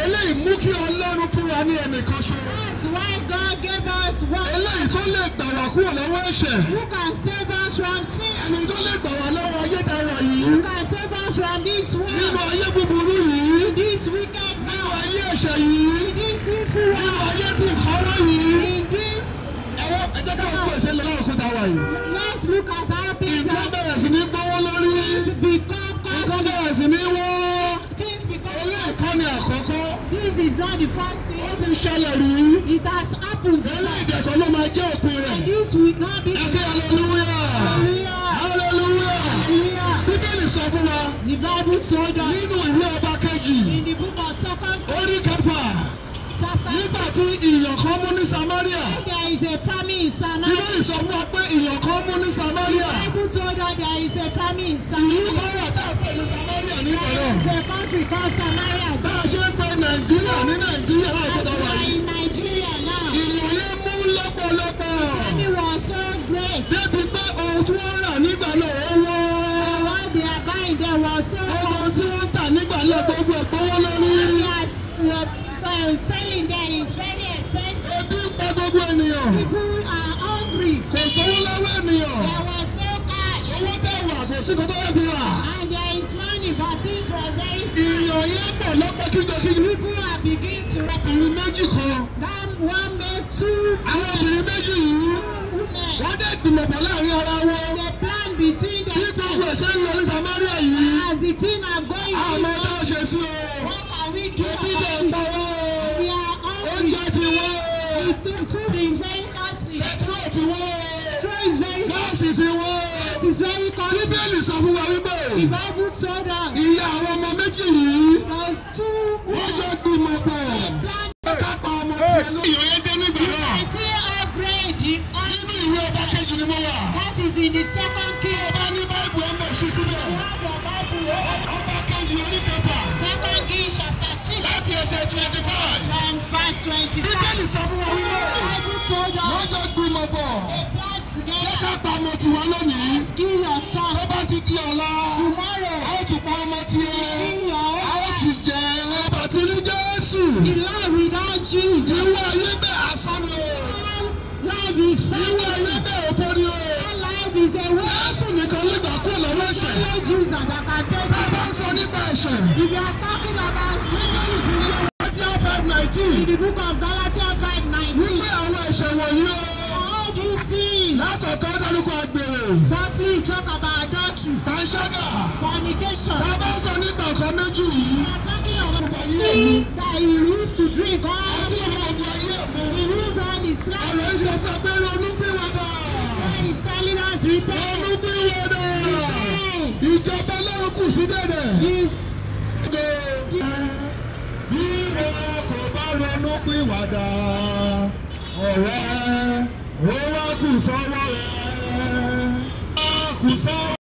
eléyìí mú kí ọlọ́run fún wa ní ẹnìkan ṣo. That's why God gave us one eléyìí tó lè gbà wá kúrò lọ́wọ́ ẹ̀ṣẹ̀. who can save us from sin. ẹni tó lè gbà wá lọ́wọ́ ayé tá a wà yìí. Who can save us from this nínú world, ayé búburú yìí. this wicked nínú world, ayé ẹ̀ṣẹ̀ yìí. in this sinful nínú world, ayé tí nǹkan wá yìí. in this. ẹ̀wọ́ ẹ jẹ́ ká wọ́n ẹ̀ṣẹ̀ lọ lọ́wọ́ òkúta wa yìí. Let's look at how things nǹkan are bẹ̀rẹ̀ sí ní gbówó lórí. things become nǹkan costly. bẹ̀rẹ̀ sí ní wọ́n. Things become ilé costly. ẹ̀kọ́ ni àkọ́kọ́. This is not the first ó thing. ti ṣẹlẹ̀ rí. It has happened. ilé ìdẹ̀kọ́ ló máa jẹ́ òpin rẹ̀. This will not be. ẹ kí hallelujah. Hallelujah. hallelujah. Hallelujah. bíbélì sọ fún wa The Bible told us nínú ìwé ọba kejì in the book of Second orí kẹfà chapter nígbà tí ìyàn kan mú ní samaria there is a famine in Samaria. bíbélì sọ fún wa pé ìyàn kan mú ní samaria Bible told us there is a famine in ìlú Samaria. kan wà tá a pè ní samaria ní There ìbẹ̀rẹ̀ is a country called Samaria. bá a ṣe ń pe nàìjíríà ní nàìjíríà náà As kó we wà are yìí in Nigeria now, ìyàn yẹn mú lọ́pọ̀lọpọ̀ famine was so great. débi pé ohun tí wọ́n rà nígbà náà ó wọ́n What they are buying there was so ohun costly. tí wọ́n ń tà nígbà náà gbogbo ẹ̀ gbówó lórí Yes, uh, selling there is very expensive. ebi ń pa gbogbo ènìyàn People are hungry. kò sówó lọ́wọ́ ènìyàn. There was no cash. owó tẹ̀ wà kò sí kó tó yẹ fi rà. And there is money, but things were very ìyàn yẹn pọ̀ lọ́pọ̀ kíjokíjo. People are beginning to ọkùnrin méjì kan. That one made two àwọn obìnrin méjì yìí. women. wọ́n dẹ̀ gbìmọ̀ pọ̀ láàrin ara wọn. They plan between bí gbogbo themselves. ẹ̀ ṣe ń lọ ní samaria yìí. As the thing are going àmọ́ tá a on, ṣe sí o. what can we do ebi dẹ̀ ń about pa it? wọ́n o. We are hungry. oúnjẹ ti wọ́n o. The food is very costly. pẹtrol ti wọ́n o. Petrol is very gáàsì ti wọ́n o. Gas is very costly. bíbélì sọ fún wa wípé. The Bible told us ìyá àwọn ọmọ méjì yìí. those two wọ́n jọ women gbìmọ̀ pọ̀. plan ká pa ọmọ tiẹ̀ lórí. ìyàn yẹn dé nígbà náà. I see upgrade the nínú ìwé ọba kejì ni mo wà. that is in the second king. ọba ní báìbù ẹ̀ ń bọ̀ ṣí síbẹ̀. ọba kejì orí kẹfà. Second king chapter six láti ẹsẹ̀ twenty five. from verse twenty-five. bíbélì sọ fún wa wípé. Bible told wọ́n us jọ gbìmọ̀ pọ̀. they plan jẹ́ together. ká pa ọmọ tiwa lónìí. Kill your son tó bá ti di ọ̀la. tomorrow. a ó tún pa ọmọ tiẹ̀. Kill your a ó own ti jẹ ẹ́. àti ní jésù. The life without Jesus. ìwé ayé bẹ́ẹ̀ asán ni o. All life is ìwé ayé fantasy. bẹ́ẹ̀ òfò ni o. All life is a way. jésù nìkan ló gbà kúrò lọ́wọ́ ẹ̀ṣẹ̀. Only Jesus that can take tá a bá ń it. sọ nípa ẹ̀ṣẹ̀. If you are talking about sin, Matthew five nineteen. in the book of Galatians 5 19, wípé àwọn ẹ̀ṣẹ̀ wọ̀nyí o. all these sins. látọ̀kọ́ dárúkọ àgbèrè. Firstly, you talk about adultery, panṣágà. fornication. tá a bá ń sọ nípa nǹkan méjì yìí. We are talking about Ọgbà ayé mi. things that you used to drink all àti the ọmọ ọgbà ayé mi. You use all the strength. ọ̀rọ̀ yìí sọ fún ẹ pé ronú pìwàdà. God is telling us repent. ronú pìwàdà. Repent. ìjọba ọlọ́run kù sí dẹ̀dẹ̀. You- bí wọn kò bá ronú pìwàdà. ọ̀rẹ́ ó wá kù sọ́wọ́ rẹ̀. ó wá kù sọ́wọ́.